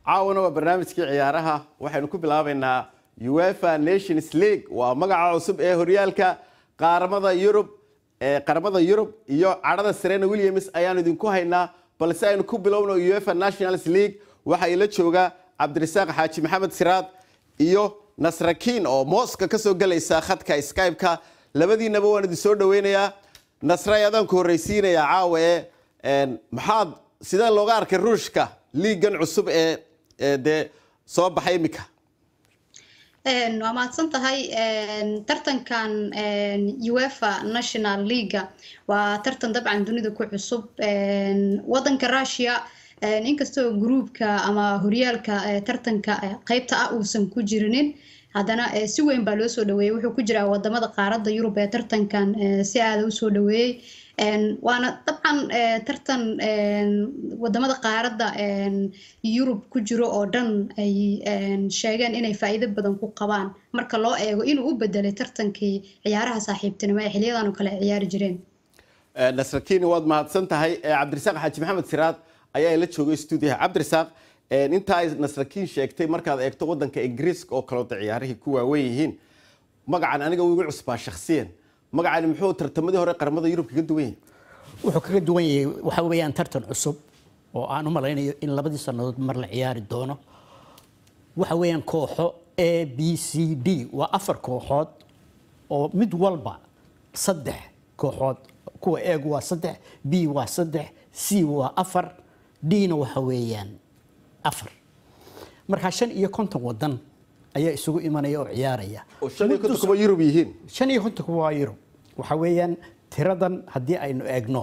caawana waa barnaamijkii ciyaaraha waxaynu ku bilaabaynaa uefa nations league waa magaca cusub ee horyaalka qaaramada yurub ee qaramada yurub iyo cadhada serena williams ayaanu idinku haynaa balse aynu ku bilowno uefa nationals league waxaa ila jooga cabdirasaaq xaaji maxamed siraad iyo nasrakiin oo mooska kasoo gelaysa khadka skype-ka labadiinaba waan idin soo dhaweynayaa nasray adaan ku horreysiinayaa caawa ee maxaad sidee looga arkay ruushka liigan cusub ee dee soo baxay iminka waa mahadsan tahay tartankan uefa national leaga waa tartan dabcan dunida ku cusub wadanka russia inkastoo gruubka ama horyaalka tartanka qeybta ah uusan ku jirinin haddana si weyn baa loo soo dhaweeyey wuxuu ku jiraa wadamada qaaradda yurub ee tartankan si aada usoo dhaweeyey waana dabcan tartan wadamada qaaradda yurub ku jiro oo dhan ay sheegeen inay faa'iido badan ku qabaan marka loo eego inuu u bedelay tartankii ciyaaraha saaxiibtinimo ee xiliyadan oo kale ay ciyaari jireen nasrakiini waad mahadsan tahay cabdirasaaq xaaji maxamed siraad ayaa la joogay stuudiyaha cabdirasaaq inta ay nasrakiin sheegtay markaad eegto wadanka ingiriiska oo kaleota ciyaarihii ku waawen yihiin magacan aniga igu cusbaa shakhsiyan magacani muxuu tartamadii hore qaramada yurub kaga duwan yahay wuxuu kaga duwan yahay waxa weeyaan tartan cusub oo aan u malaynayo in labadii sannadood mar la ciyaari doono waxa weeyaan kooxo a b c d waa afar kooxood oo mid walba saddex kooxood kuwa eegu waa saddex b waa saddex c waa afar d-na waxa weeyaan afar markaa shan iyo konton wadan ayaa isugu imanaya oo ciyaaraya oo shan iyo konton kuba yurub yihiin shan iyo konton kuba waa yurub waxa weeyaan tiradan haddii aynu eegno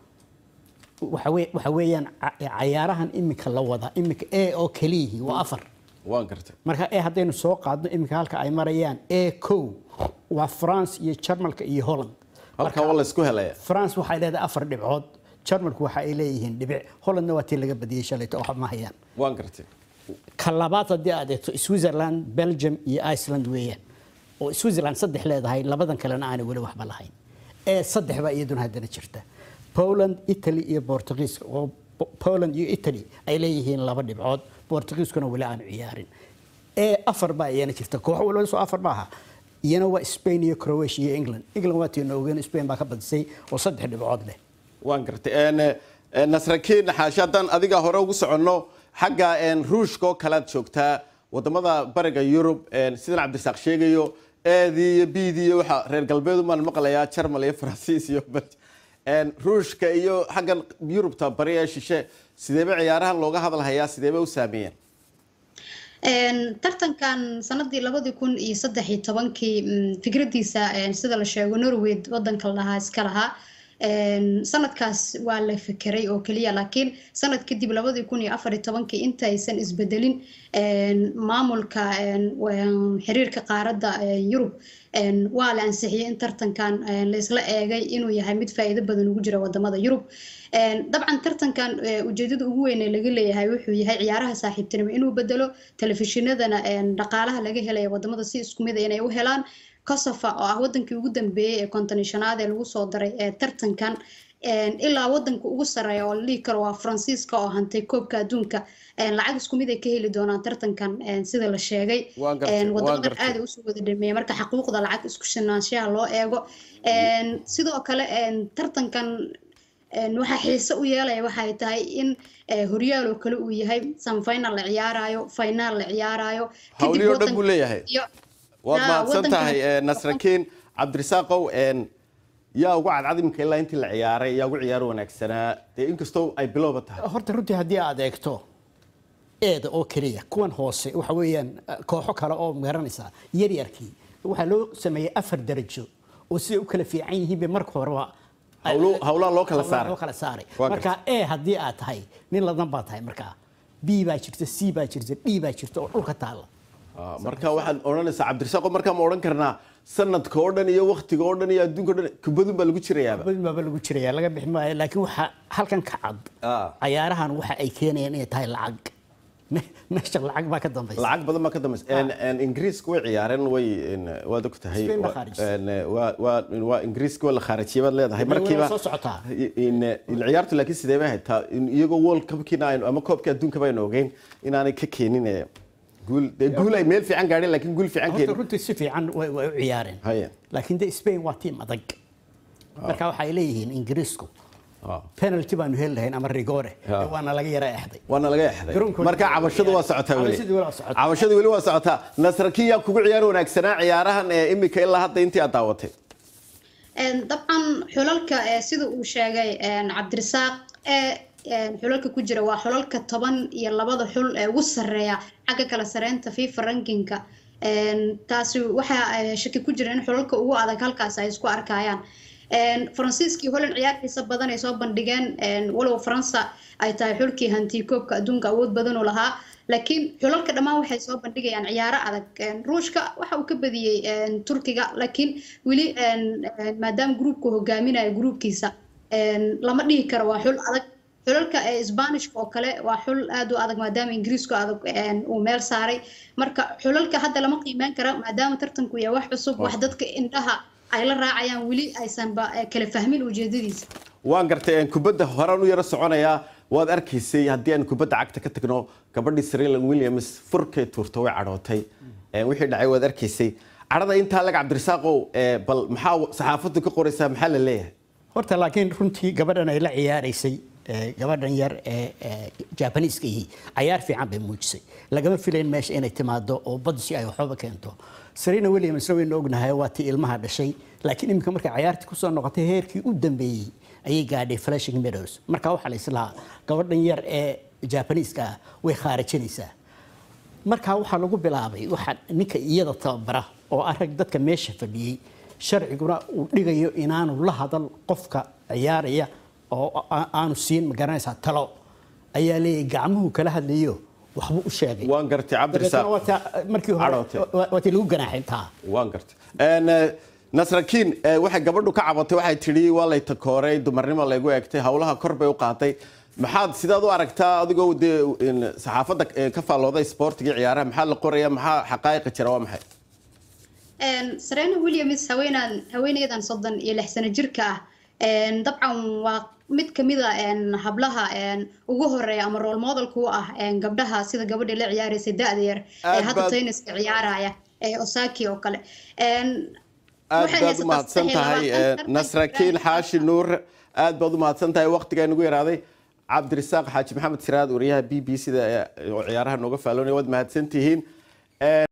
waxa weeyaan cayaarahan iminka la wada iminka a oo keliyihii waa afar waan gartay marka e haddaynu soo qaadno iminka halka ay marayaan a co waa france iyo jarmalka iyo holland halkaa waa la isku helaya france waxay leedahay afar dhibcood jarmalku waxa ay leeyihiin dhibic hollandna waa tii laga badiyey shalayto wax ma hayaan waan gartay ka labaad haddii aad eegto switzerland belgium iyo iceland weeyaan oo switzerland saddex leedahay labadan kalena aanay weli waxba lahayn ee saddex baa iyaduna haddana jirta poland italy iyo portugiiska oo poland iyo italy ay leeyihiin laba dhibcood portugiiskuna weli aanu ciyaarin ee afar baa iyana jirta koox waliba soo afar maaha iyana waa spain iyo croatia iyo england england waa tii noogeen spain baa ka badisay oo saddex dhibcood leh waan gartay nasrakiin xaashi haddaan adiga hore ugu soconno xagga ruushka oo kalead joogtaa wadamada bariga yurub sidan cabdirasaaq sheegayo eedii iyo bidii iyo waxa reer galbeedu maan maqlayaa jarmal iyo faransiis iyo ruushka iyo xaggan yurubta bari ee shishe sideeba ciyaarahan looga hadalhayaa sideeba u saameeyeen tartankan sanadii labadii kun iyo saddex iyo tobankii fikradiisa sida la sheego norway wadanka la dhahaa iska lahaa sanadkaas waa la fekeray oo keliya laakiin sanad kadib labadii kun iyo afar iyo tobankii intaysan isbedelin maamulka xiriirka qaaradda yurub waa la ansixiyey in tartankan laysla eegay inuu yahay mid faa'iido badan ugu jira wadamada yurub dabcan tartankan ujeedada ugu weyn ee laga leeyahay wuxuu yahay ciyaaraha saaxiibtinimo inuu bedelo telefishinadana dhaqaalaha laga helaya wadamada si isku mid inay u helaan kosofa oo ah wadankii ugu dambeeyey ee kontonishanaad ee lagu soo daray ee tartankan ilaa wadanka ugu sareeya oo la dhihi karo waa faransiiska oo hantay koobka adduunka lacag isku mid ay ka heli doonaan tartankan sida la sheegay wadamadan aada usoo wada dhameeya marka xaquuqda lacag isku shinaanshaha loo eego sidoo kale tartankan waxaa xiise u yeelaya waxay tahay in horyaal oo kale uu yahay samfinal la ciyaarayo finaal la ciyaarayo hawliyoo dhan buu leeyahay waad mahadsan tahay nasrakiin cabdirasaaqow yaa ugu cadcad iminka ilaa intii la ciyaaray yaa ugu ciyaaro wanaagsanaa dee inkastoo ay bilowba tahay horta runtii haddii aad eegto eeda oo keliya kuwan hoose waxa weeyaan kooxo kale oo garanaysaa yaryarkii waxaa loo sameeyey afar darajo oo siday u kala fiican yihiin bay marka horeba hawlaha loo kala saaray loo kala saaray marka e haddii aad tahay nin ladan baa tahay markaa b baa jirta c baa jirta d baa jirta oo dhulka taalla marka waxaad odhanaysaa cabdirasaaqo markaa ma odhan karnaa sanadka oo dhan iyo waktiga oo dhan iyo adduunka o dhan kubadun baa lagu jirayaaba kubadun baaba lagu jiraya laga bixi maayo laakiin waxaa halkan ka cad cayaarahan waxa ay keenayaan inay tahay lacag me- meesha lacag baa ka dambaysa lacag badan baa ka dambaysa En- en ingiriiska way ciyaareen way en, waad og tahay Spain baa Wa- khaarijisay. en, waa- waa- waa ingiriiska waa la khaarijiyay baad leedahay Way- way markiiba soo socotaa. in in ciyaartu laakiin sidee bay ahayd taa in iyagoo world cupkiina aynu ama koobka adduunka baynu ogeyn inaanay ka keenin eh, guul dee guul ay meel fiican gaadheen laakiin guul fiican horta keenin runtii si fiican way way u ciyaareen Haya. laakiin de spain waa tiim adag marka waxay leeyihiin ingiriisku Ah. penalty baanu heli lahayn ama rigore Ya. waana laga yara exday waana laga exday Garoonkoodii- marka cabashadu waa socotaa weli Cabashadu weli waa socotaa. cabashadu weli waa socotaa nasrakiin yaa kugu ciyaar wanaagsanaa ciyaarahan ee imika ilaa hadda intii aad daawatay Een, dabcan xulalka ee sida uu sheegay een, cabdirasaaq ee een, xulalka ku jira waa xulalka toban iyo labada xul ee ugu sarreeya xagga kala sareynta fifa rankinka Een, taasi waxaa eh, shaki ku jira in xulalka ugu adag halkaas ay isku arkayaan Een, faransiiskii holland ciyaartiisa badan ay soo bandhigeen een, walow faransa ay tahay xulkii hanti koobka adduunka awood badan u lahaa laakiin xulalka dhammaan waxay soo bandhigayaan ciyaaro adag Een, ruushka waxa uu ka badiyey een, turkiga laakiin weli een, een, maadaama gruupku hogaaminayo gruupkiisa een, lama dhihi karo waa xul adag xulalka ee sbanishka oo kale waa xul aad u adag maadaama ingiriisku adag een, uu meel saaray marka xulalka hadda lama qiimeyn karo maadaama tartanku yahay wax cusub wax dadka indhaha ay la raacayaan weli aysanba eh, kala fahmin ujeedadiisa waan gartay en, kubadda horaan u yaro soconayaa waad arkaysay haddii aan kubadda cagta ka tagno gabadhii Serena Williams furkay tuurto way cadhootay En, wixii dhacay waad arkaysay cadhada intaa laga cabdirasaaqow eh, bal maxaa saxaafaddu ka qoraysaa maxaa la leeyahay horta laakiin runtii gabadhan ay la ciyaaraysay ee, gabadhan yar ee ee, jaabaniiska ihi cayaar fiican bay muujisay lagama filayn meesha inay timaado oo badsi ay waxooba keento serena williamsna waynu ognahay waa tii ilmaha dhashay laakiin iminka markay cayaartii kusoo noqotay heerkii u dambeeyey ayay gaadhay flashing meadows marka waxaa la islahaa gabadhan yar ee jaabaniiska ah way khaarajinaysaa markaa waxaa lagu bilaabay waxaa ninka iyada tababara oo arag dadka meesha fadhiyey sharciguna uu dhigayo inaanu la hadal qofka ciyaaraya oo a- aanu siin ma garanaysaa talo ayaa leeyahay gacmuhu kala hadlayo waxbuu u sheegay waan gartay cabdirasaaq Dabeetana waa taa- markii hore Cadhootay. waa- waa tii lagu ganaaxay intaa waan gartay En, eh, nasrakiin eh, waxay gabadhu ka cabatay waxay tidhi waa lay takooray dumarnimo laygu eegtay howlaha kor bay u qaaday maxaad sidaad u aragtaa adigoo dee in, saxaafadda eh, ka faallooday sportiga ciyaaraha maxaa la qoraya maxaa xaqaa'iqa jira waa maxay Een, serena williams haweenan haweeneydan soddon iyo lix sano jirka ah een, dabcan waa mid kamid a een, hablaha een, ugu horeeya ama role modelka u ah een, gabdhaha sida gabadhii la ciyaaraysay da-da yar ee Aad hadda baad- tenniska ciyaaraya ee osaki oo kale Een, aad waxay baad u haysataa mahadsan saddex iyo tahay labaatan eh, tartan nasrakiin Grand xaashi nuur aad baad u mahadsan tahay waqtigaa nagu yaraaday cabdirasaaq xaaji maxamed siraad wariyaha b b c da oo ciyaaraha nooga faaloonaya waad mahadsan tihiin